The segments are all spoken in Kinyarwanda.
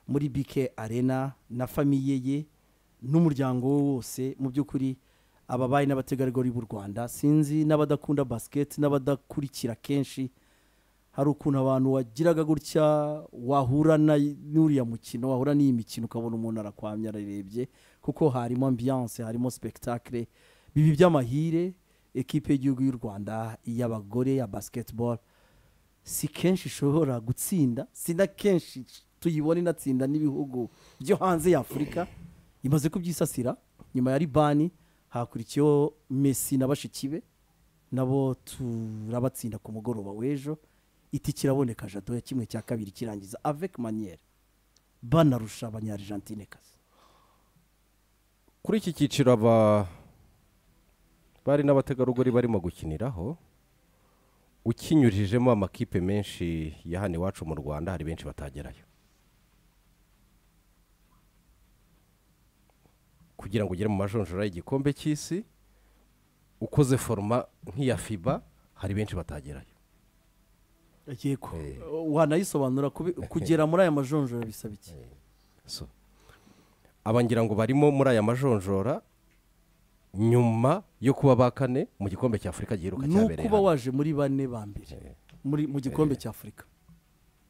muri bike arena na famiye ye n'umuryango we wose mu by'ukuri ababaye n'abategarugori b'u rwanda sinzi n'abadakunda basiketi n'abadakurikira kenshi hari ukuntu abantu wagiraga gutya wahura n'uriya mukino wahura n'iyi mikino ukabona umuntu arakwamya ararebye kuko harimo ambiyanse harimo sipekitakire bibi by'amahire ekipe y'igihugu y'u rwanda y'abagore ya basiketiboro si kenshi ishobora gutsinda si na kenshi tuyibona inatsinda n'ibihugu byo hanze y'afurika imaze kubyisasira nyuma ya ribani hakurikiyeho mesi na bashiki be nabo turabatsinda ku mugoroba w'ejo iti kiraboneka jado ya kimwe cya kabiri kirangiza avec manière banarusha abanyarigentine kazi kuri iki cyiciro aba bari n'abategarugori barimo gukiniraho ukinyurijemo amakipe menshi ya hano iwacu mu rwanda hari benshi batagerayo kugira ngo ugere mu majonjora y'igikombe cy'isi ukoze foroma nk'iya fiba hari benshi batagerayo yego wanayisobanura kugera muri aya majonjora bisaba iki So, aba ngira ngo barimo muri aya majonjora nyuma yo kuba ba kane mu gikombe cya afurika giheruka ni cyabereye ukuba hano. waje muri bane ba mbere muri mu gikombe cya afurika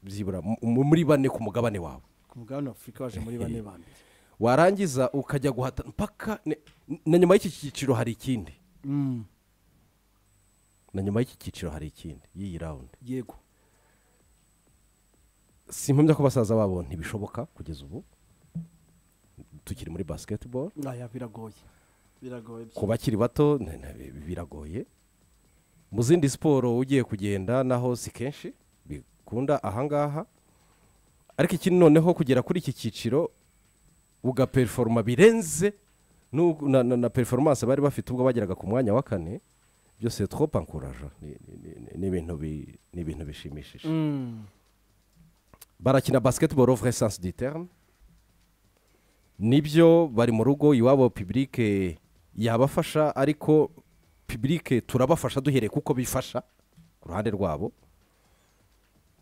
byibura mu- mu- muri bane ku mugabane wawe ku mugabane wa afurika waje muri bane ba mbere warangiza ukajya guhatana mpaka ne- na nyuma y'iki cyiciro hari ikindi Mm, na nyuma y'iki cyiciro hari ikindi y'iyi rawundi yego simpamya ko basaza babo ntibishoboka kugeza ubu tukiri muri basiketiboro aya biragoye biragoye ku bakiri bato na- na- biragoye mu zindi siporo ugiye kugenda naho si kenshi bikunda ahangaha ariko ikindi noneho kugera kuri iki cyiciro ugaperiforoma birenze n'u- na, na, na performance bari bafite ubwo bageraga ku mwanya wa kane byose two pankuraje ni ni- ni- ni ibintu bi- ni ibintu bishimishije Mm, barakina basketball au vrai sens du terme nibyo bari mu rugo iwabo pibulike yabafasha ariko pibulike turabafasha duhereye kuko bifasha ku ruhande rwabo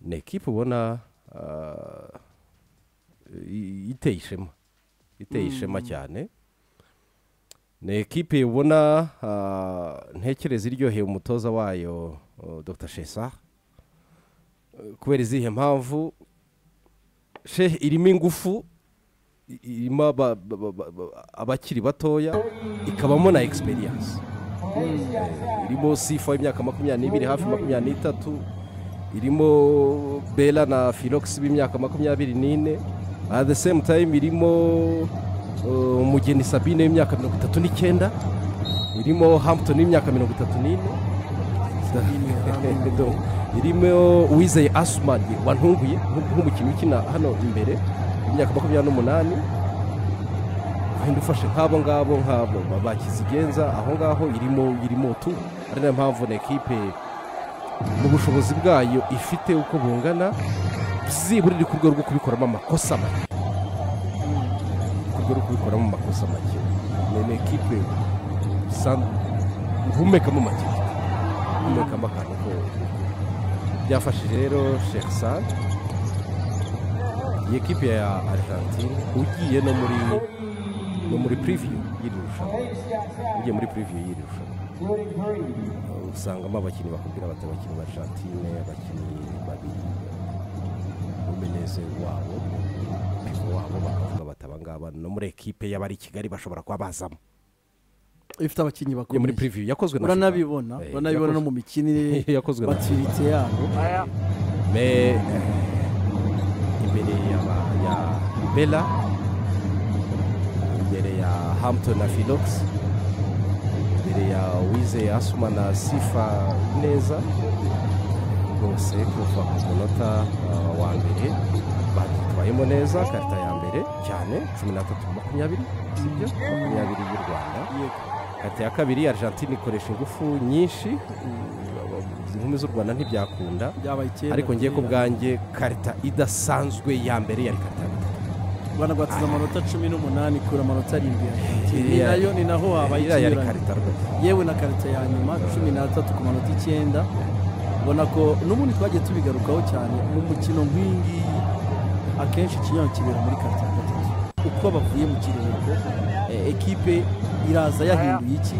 ni ekipe ubona ah, i- iteye ishema iteye ishema cyane ni ekipe ubona ah, ntekereza iryoheye umutoza wayo oh, dr shesa kubera izihe mpamvu shehe irimo ingufu i- irimo aba- ba- ba- ba- ba- abakiri batoya ikabamo na egisperiyanse irimo sifa y'imyaka makumyabiri n'ibiri hafi makumyabiri n'itatu irimo bera na filogisi b'imyaka makumyabiri n'ine at the same time irimo uh, umugeni sabine w'imyaka mirongo itatu n'icyenda irimo hampton w'imyaka mirongo itatu n'ine Do- irimo uwizeye asumani wantunguye nk'u- nk'umukinnyi ukina hano imbere imyaka makumyabiri n'umunani wenda ufashe nk'abo ngabo nk'abo ba- ba kizigenza aho ngaho irimo irimo tu ari nayo mpamvu na ekipe mu bushobozi bwayo ifite uko bungana byibura iri ku rwego rwo kubikoramo amakosa make ku rwego rwo kubikoramo amakosa make ni- ni ekipe san- uhumekamo make uhumekamo akantu ko byafashije rero sheikh sad iyi ekipe ya argentine ugiye no muri no muri preview y'iri rushanwa ugiye muri preview y'iri rushanwa Uh, usangamo abakinnyi bakubwira bati abakinnyi ba argentine abakinnyi babiri umeneze wabo pivo wabo bakavuga bati aba ngaba no muri ekipe y'abari i kigali bashobora kuba bazamo ifite abakinnyi Iyo muri bakomeye preview yakozwe na uranabibona Eh, uranabibona no yakozwe- mu mikinire yakozwe na batiritse yabo mais imbere ya, ba- ya bella imbere ya hampton na philox imbere ya wize asuma na sifa neza rwose kuva ku munota uh, wa mbere batwayemo neza karita ya mbere cyane cumi n'atatu makumyabiri sibyo makumyabiri y'u rwanda kati ya kabiri argentine ikoresha ingufu nyinshi izi nkumi z'u rwanda ntibyakunda byabaye icyenda ariko ngiye ku kera. bwanjye karita idasanzwe ya mbere yari karita ya gatatu banagwatiza amanota cumi n'umunani kura amanota arindwi ya Argentine. ni Iriya- nayo ni naho habaye iriya yari ikinyuranye karita rwose yewe na karita ya nyuma cumi n'atatu ku manota icyenda ubona ko n'ubundi twagiye tubigarukaho cyane mu mukino nk'iyi ngiyi akenshi ikinyarano kibera muri karitsiye gatatu uko bavuye mu kiruhuko eh, ekipe iraza yahinduye iki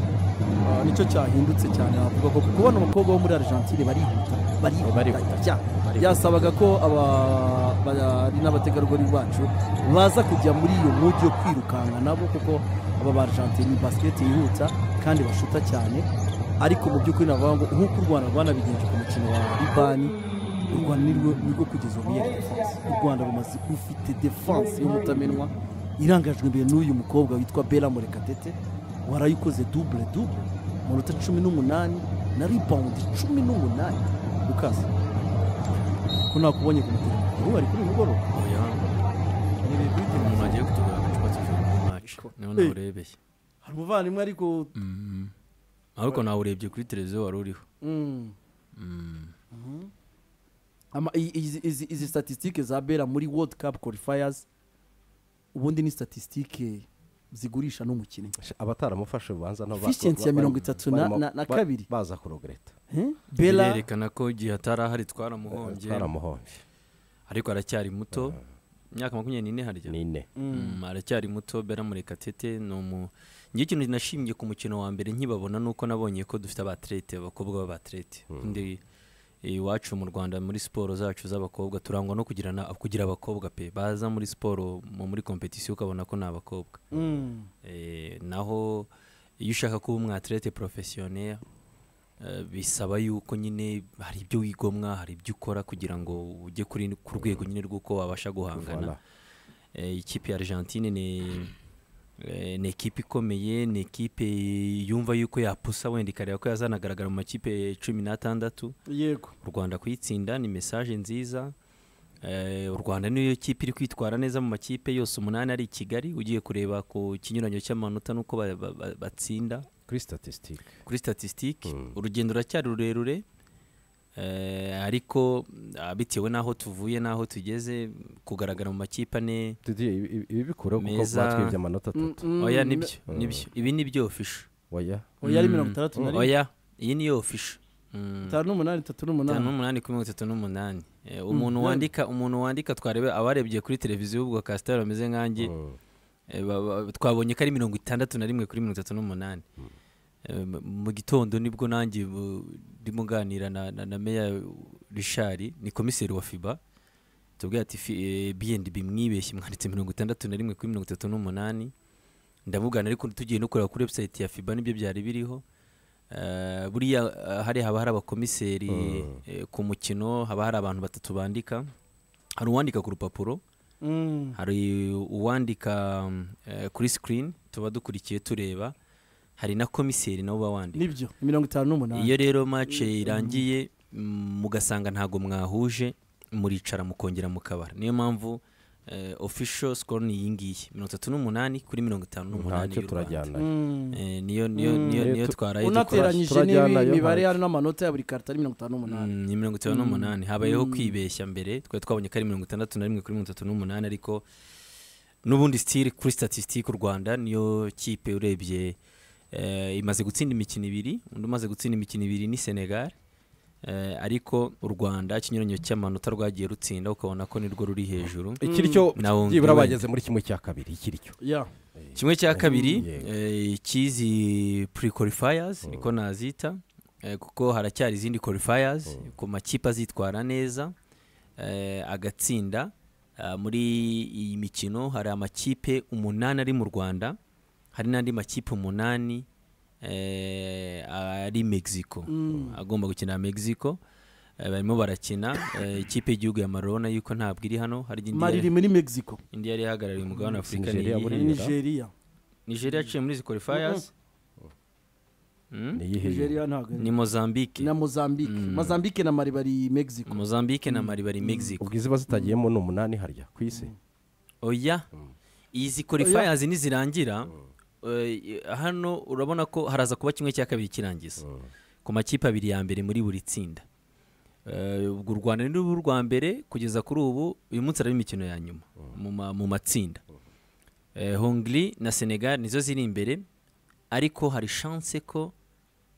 Ah, nicyo cyahindutse cyane navuga ko kuko bano bakobwa bo muri argentine barihuta barihuta Barihuta. cyane byasabaga ko aba- bari n'abategarugori bacu baza kujya muri iyo mwugi yo kwirukanka nabo kuko aba ba argentine ni basiketi yihuta kandi bashuta cyane ariko mu by'ukuri navuga ngo nk'uko u rwanda rwanabigenje ku mukino wa libani u rwanda ni rwo- ni rwo kugeza ubu yari defanse u rwanda rumaze rufite defanse y'umutamenwa irangajwe imbere n'uyu mukobwa witwa bera murekatete warayikoze dubure dubure amanota cumi n'umunani na ribawundi cumi n'umunani ukaza ko nakubonye ku mutegarugori ubu ari kuri uyu mugoroba oya Nirebe kuri umuntu televiziyo. agiye gutegura agacupa cy'ijoro muri maci niho nawe urebeye hari umuvandimwe ariko Mm. ariko nawe urebye kuri televiziyo wari uriho Mm. Mm. Ama- i- izi- izi izi statisitike za bera muri world cup qualifiers ubundi ni statisitike zigurisha n'umukinnyi abataramufashe ubanza nabo Efficiency ya ba- mirongo itatu na- barimo- na- na ba- kabiri. baza kurogereta Eh? bera birerekana ko igihe atari ahari twaramuhombye twaramuhombye ariko aracyari muto imyaka makumyabiri n'ine harya ni ine Mm, aracyari muto bera murekatete ni umu ngiye ikintu nashimye ku mukino wa mbere nkibabona ni uko nabonye ko dufite abaterete abakobwa b'abaterete undi iwacu mu rwanda muri siporo zacu z'abakobwa turangwa no kugira na- kugira abakobwa pe baza muri siporo mu- muri kompetisiyo ukabona ko ni abakobwa Mm. Eh, naho iyo ushaka kuba umwaterete porofesiyoneri bisaba yuko nyine hari ibyo wigomwa hari ibyo ukora kugira ngo ujye kuri ku rwego nyine rw'uko wabasha guhangana Voilà. Eh, ikipe ya argentine ni eh, ni ekipe ikomeye ni ekipe yumva yuko yapusa wenda ikareba ko yazanagaragara mu makipe cumi n'atandatu yego u rwanda kuyitsinda ni mesaje nziza Eh, u rwanda niyo kipe iri kwitwara neza mu makipe yose umunani ari i kigali ugiye kureba ku kinyuranyo cy'amanota n'uko ba- ba- ba- batsinda kuri statisitike kuri statisitike Mm. urugendo ruracyari rurerure eh, ariko ah, bitewe n'aho tuvuye n'aho tugeze kugaragara mu makipe ane ibi bikuraho kuko Meza. batwibye amanota atatu Mm, oya mm, nibyo Mm. nibyo ibi nibyo ofisho oya oya ari Mm. mirongo itandatu na rimwe oya iyi niyo ofisho Mm. itanu n'umunani itatu itanu n'umunani n'umunani kuri mirongo itatu n'umunani Eh, umuntu Mm. wandika umuntu wandika twarebe abarebye kuri televiziyo ubwo kasitari bameze nkanjye Mm. eh, ba- ba- twabonye ko ari mirongo itandatu na rimwe kuri mirongo itatu n'umunani Eh, mu- mu gitondo nibwo nanjye bu- ndimo nganira na, na, na meya rishari ni komiseri wa fiba tubwira ati bnb mwibeshye mwanditse mirongo itandatu na rimwe kuri mirongo itatu n'umunani ndamubwana ariko tugiye no kureba kuri website ya fiba nibyo byari biriho Eh, buriya eh, hari haba hari abakomiseri Mm. eh, ku mukino haba hari abantu batatu bandika hari uwandika ku rupapuro Mm. hari uwandika mm, eh, kuri screen tuba dukurikiye tureba hari na komiseri nabo baba wandika nibyo mirongo itanu n'umunani iyo rero match irangiye mm, mugasanga ntabwo mwahuje muricara mukongera mukabara niyo mpamvu eh, official score ni iyi ngiyi mirongo itatu n'umunani kuri mirongo itanu n'umunani ntacyo y'u Rwanda. turajyana Mm. Eh, niyo niyo Mm. niyo Eh, niyo tu- twaraye dukora unateranyije turajyana n'ibi yo mibare hasi. hari n'amanota ya buri karita ari mirongo itanu n'umunani Mm, ni mirongo itanu n'umunani habayeho Mm. kwibeshya mbere twari twabonye ko ari mirongo itandatu na rimwe kuri mirongo itatu n'umunani ariko n'ubundi sitiri kuri statisitike u rwanda niyo kipe urebye eh, imaze gutsinda imikino ibiri undi umaze gutsinda imikino ibiri ni senegal eh, ariko u rwanda ikinyuranyo cy'amanota rwagiye rutsinda ukabona ko nirwo ruri hejuru ikiricyo Na Hongrie byibura wenda. bageze muri kimwe cya kabiri ikiricyo ya kimwe cya kabiri yego. eh, ikizi pre qualifiers niko nazita eh, kuko haracyari izindi qualifiers ku makipe azitwara neza eh, agatsinda Ah, muri iyi mikino hari amakipe umunani ari mu rwanda hari n'andi makipe umunani eh, ari mexico agomba gukina mexico Eh, barimo barakina eh, ikipe y'igihugu ya marona yuko ntabwo iri hano hari indi mari yari- iri muri mexico indi yari ihagarariye umugabane wa afurika Nigeria niyihe? muri muri Nigeria. nigeria nigeria yaciye muri izi qualifiers Mm? niyihe nigeria ntabwo ari- ni mozambique na mozambique mozambique na mari bari mexico mozambique na mali bari mexico ubwo iziba zitagiyemo ni umunani harya ku isi oya izi qualifiers nizirangira eh, hano urabona ko haraza kuba kimwe cya kabiri kirangiza ku makipe abiri ya mbere muri buri tsinda Eh, ubwo u rwanda ni rubu rwa mbere kugeza kuri ubu uyu munsi araba imikino ya nyuma mu ma- mu matsinda Eh, hongri na senegal nizo ziri imbere ariko hari chance ko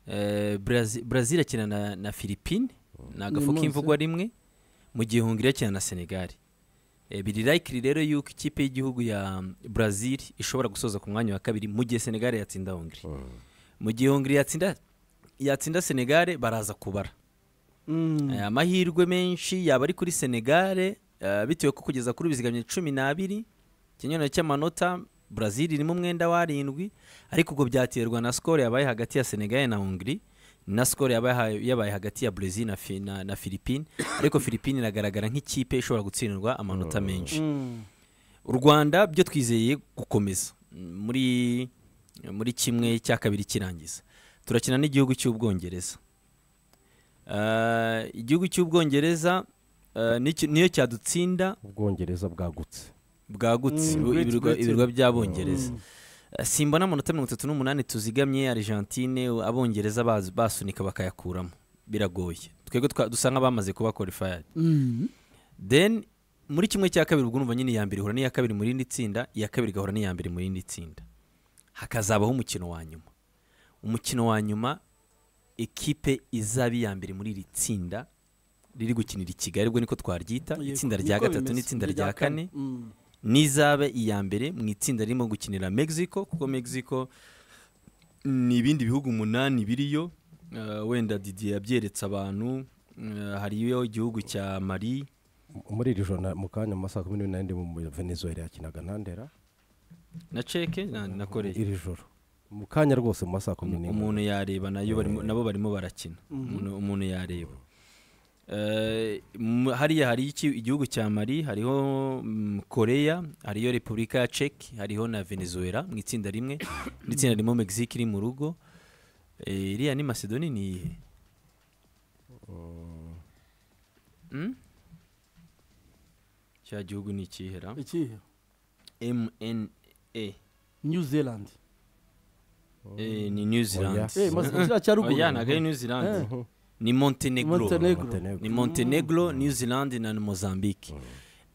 eh, Brazi- brazil akina na, na philippine ni agafu munsi. k'imvugwa rimwe mu gihe hongri akina na senegal Eh, biri likely rero yuko ikipe y'igihugu ya brazil ishobora gusoza ku mwanya wa kabiri mu gihe senegal yatsinda hongri mu gihe hongri yatsinda yatsinda senegal baraza kubara Eh, amahirwe menshi yaba ari kuri senegare bitewe ko kugeza kuri bizigamye cumi n'abiri ikinyurane cy'amanota brazil irimo umwenda w'arindwi ariko ubwo byaterwa na sikoro yabaye hagati ya senegare na hongri na sikoro yabaye yabaye hagati ya brazil na, Fi- na, na philippine ariko philippine iragaragara nk'ikipe ishobora gutsindwa amanota menshi u rwanda byo twizeye gukomeza Mm, muri muri kimwe cya kabiri kirangiza turakina n'igihugu cy'ubwongereza Ah, igihugu cy'ubwongereza ah, nicyo- niyo cyadutsinda ubwongereza bwagutse bwagutse Mm, ibu- Great ibirwa- Britain. ibirwa by'abongereza Ah, simbona amanota mirongo itatu n'umunani tuzigamye argentine u- abongereza baz- basunika bakayakuramo biragoye twebwe twa- dusa nk'abamaze kuba qualified then muri kimwe cya kabiri ubwo urumva nyine iya mbere ihura n'iya kabiri mu rindi tsinda iya kabiri igahura n'iya mbere mu rindi tsinda hakazabaho umukino wa nyuma umukino wa nyuma ekipe izaba iya mbere muri iri tsinda riri gukinira i kigali ubwo niko twaryita itsinda rya gatatu n'itsinda rya kane n'izabe iya mbere mu itsinda ririmo gukinira mexico kuko mexico ni ibindi bihugu umunani biriyo Eh, wenda didier yabyeretse abantu Eh, hariyo igihugu cya mali muri iri joro na- mu kanya mu masaha kumi n'ibiri n'arindwi mu venezuela yakinaga na ndera na ceke na, na koreya iri joro mu kanya rwose mu masaha kumi n'imwe umuntu yareba nayo barimo- nabo barimo barakina Umuntu- umuntu yareba Eh, mu- hariya hari iki- igihugu cya mari hariho mm, koreya hariyo repubulika ya ceki hariho na venezuela mu itsinda rimwe n'itsinda ririmo mexique iri mu rugo Eh, iriya ni macedoni ni iyihe Mm? cya gihugu ni ikihera ikihe mna new zealand Eh, ni new zealand Eh, Macedonia cya ruguru. Oya, ntabwo ari new zealand ni montenegro Montenegro. Montenegro. ni montenegro new zealand na mozambique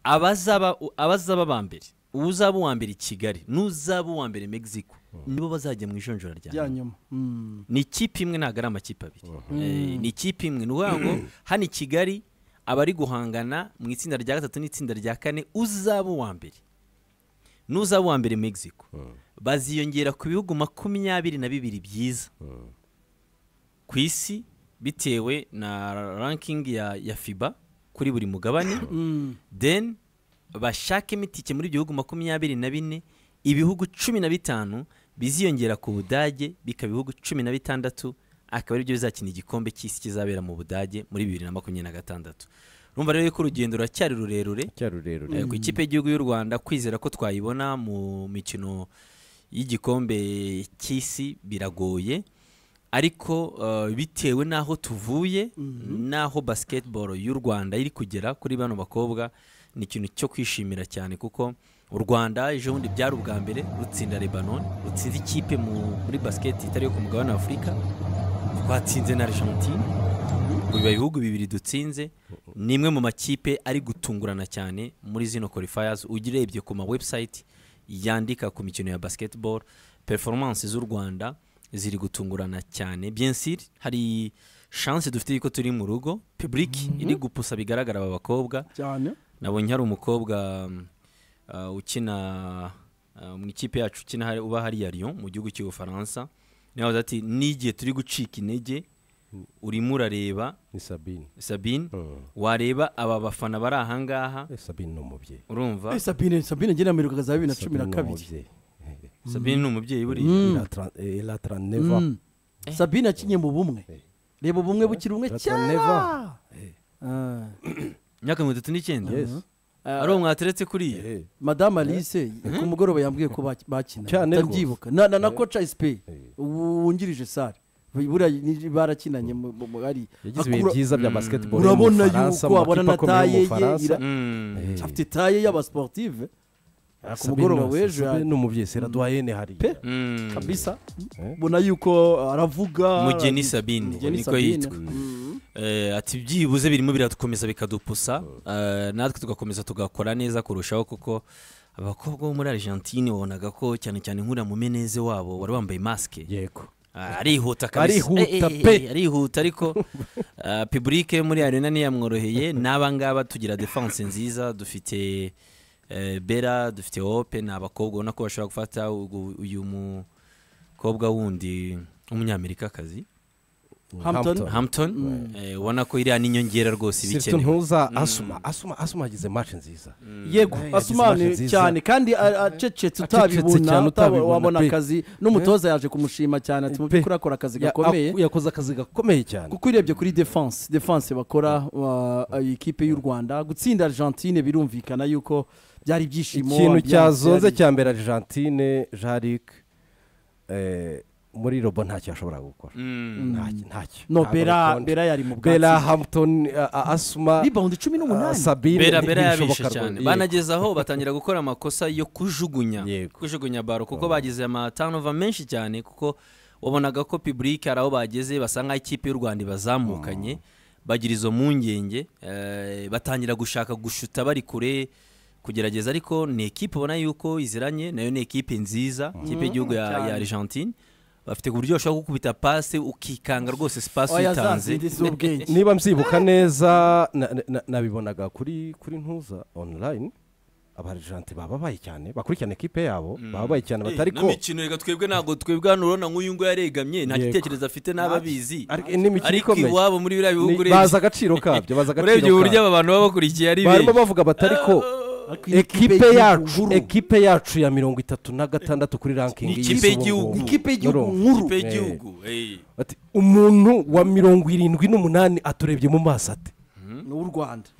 abazaba abazaba ba mbere uzaba uwa mbere i kigali n'uzaba uwa mbere mexico nibo bazajya mu ijonjora rya rya nyuma. nyuma Mm. ni ikipe imwe ntabwo ari amakipe abiri Eh, ni ikipe imwe ni ukuvuga ngo hano i kigali abari guhangana mu itsinda rya gatatu n'itsinda rya kane uzaba uwa mbere n'uzaba uwa mbere mexico baziyongera ku bihugu makumyabiri na bibiri byiza ku isi bitewe na ranking ya, ya fiba kuri buri mugabane Mm. then bashakemo itike muri ibyo bihugu makumyabiri na bine ibihugu cumi na bitanu biziyongera ku budage bikaba ibihugu cumi na bitandatu akaba aribyo bizakina igikombe cy'isi kizabera mu budage muri bibiri na makumyabiri na gatandatu urumva rero yuko urugendo ruracyari rurerure cyari rurerure Eh, ku ikipe y'igihugu y'u rwanda kwizera ko twayibona mu mikino y'igikombe cy'isi biragoye ariko eh, bitewe n'aho tuvuye n'aho basketball y'u rwanda iri kugera kuri bano bakobwa ni ikintu cyo kwishimira cyane kuko u rwanda ejo bundi byari ubwa mbere rutsinda lebanon rutsinda ikipe mu- muri basiketi itari yo ku mugabane wa afurika twatsinze na argentine biba ibihugu bibiri dutsinze ni imwe mu makipe ari gutungurana cyane muri zino qualifiers ujya urebye ku ma website yandika ku mikino ya basketball performance z'u rwanda ziri gutungurana cyane bien sûr hari chance dufite yuko turi mu rugo public iri gupusa bigaragara aba bakobwa cyane nabonye hari umukobwa mm, uh, ukina uh, mu ikipe yacu ukina hari- uba hariya Lyon mu gihugu cy'ubufaransa niyo yavuze ati n'igihe turi gucika intege urimo urareba ni sabine sabine Mm. wareba aba bafana bari ahangaha Eh, sabine ni umubyeyi urumva Eh, sabine sabine njye nameruka kaza bibiri na cumi na Sabine ni kabiri umubyeyi. Eh, sabine ni umubyeyi buriya Mm. la tra- eh, la traneva Mm. sabine yakinye mu bumwe reba ubumwe bukiri bumwe Gatatu kera Neva. Ah. imyaka mirongo itatu n'icyenda Yes. Ah, ari uwo mwateretse kuriya Eh, madamu alice ku mugoroba yambwiye ko baki- bakina Cyane rwose. ndabyibuka na, na, na koca esipe Eh. wungirije sare buriya ni- barakinanye mu- mu- mu- ari yagize ibihe Akura- byiza bya basketball urabona yo mu Bufaransa, yuko mu abona makipe akomeye yo mu nataye ye, Bufaransa. ira- Mm. Eh, afite taye y'abasportive ku Sabine mugoroba ni- w'ejo Sabine ya- ni umubyeyi seradwayene hariya pe Mm. kabisa Eh. ubona yuko aravuga Mugeni Sabine, Mugeni niko Sabine. yitwa. Mm. Eh, ati byibuze birimo biradukomeza bikadupusa eh, natwe tugakomeza tugakora neza kurushaho kuko abakobwa bo muri argentine wabonaga ko cyane cyane nk'uriya mumeneze wabo wari wambaye masike yego Ah, arihuta kabisa Arihuta Eh, eh, eh, pe. eh, arihuta ariko ah, public yo muri arena ntiyamworoheye n'aba ngaba tugira defense nziza dufite eh, bera dufite hope ni abakobwa ubona ko bashobora gufata ugu- uyu mukobwa wundi w'umunyamerikakazi Hampton. hampton eh, ubona ko iriya n'inyongera rwose iba siritu ikenewe ntuza asuma asuma asuma agize match nziza yego Eh, yagize asumani imana nziza. cyane kandi a- acecetse cyane utabibona utaba- utabibona wabona pe. akazi n'umutoza yaje kumushima cyane ati mu Pe. by'ukuri akora akazi Ya- gakomeye aku- yakoze akazi gakomeye cyane kuko urebye kuri defense defense bakora uh, ikipe y'u rwanda gutsinda argentine birumvikana yuko byari ibyishimo ikintu ambiance cyazonze yari- cya mbere argentine jaric muri robo ntacyo yashoboraga gukora Mm. Ntacyo- ntacyo no Ntabwo bera bikonje. bera yari mu bera bwatsi hampton a- a- asuma ribawundi cumi a- n'umunani sabine bera bera ntibishoboka yabishe rwose. cyane Yego. banageza aho batangira gukora amakosa yo kujugunya Yego. kujugunya baro kuko bagize amatanova menshi cyane kuko wabonaga ko public hari aho bageze basa nk'aho ikipe y'u rwanda ibazamukanye bagira izo mpungenge eh, batangira gushaka gushuta bari kure kugerageza ariko ni ekipe ubona yuko iziranye nayo ni ekipe nziza ikipe y'igihugu ya, ya cyane. argentine bafite ku buryo bashobora kukubita pase ukikanga rwose sipasi oya za uyitanze zindi z'ubwenge niba mbyibuka neza na- na- na- nabibonaga kuri kuri ntuza online abarejante bababaye cyane bakurikirana ekipe yabo bababaye cyane batari ko n'imikino reka twebwe ntabwo twebwe hano urabona nk'uyu nguyu yaregamye nta Yego. gitekerezo afite n'ababizi ariko n'imikino ariko ikomeye iwabo muri biriya bihugu Ni- urebye bazi agaciro kabyo bazi agaciro urebye uburyo kabyo aba bantu baba bakurikiye ari barimo benshi bavuga batari ko Ariko iyi ekipe y'igihugu yacu nkuru- ekipe yacu ya mirongo itatu na gatandatu kuri ranking Ni y'isi ikipe ubu y'igihugu. ngubu. ikipe y'igihugu Urumva? nkuru ikipe y'igihugu eh. Ati, umuntu wa mirongo irindwi n'umunani aturebye mu maso ate ni uw'u rwanda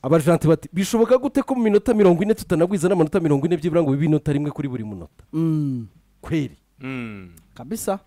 abajanti bati bishoboka gute ko mu minota mirongo ine tutanagwiza n'amanota mirongo ine byibura ngo bibe inota rimwe kuri buri munota Mm, kweri Mm. kabisa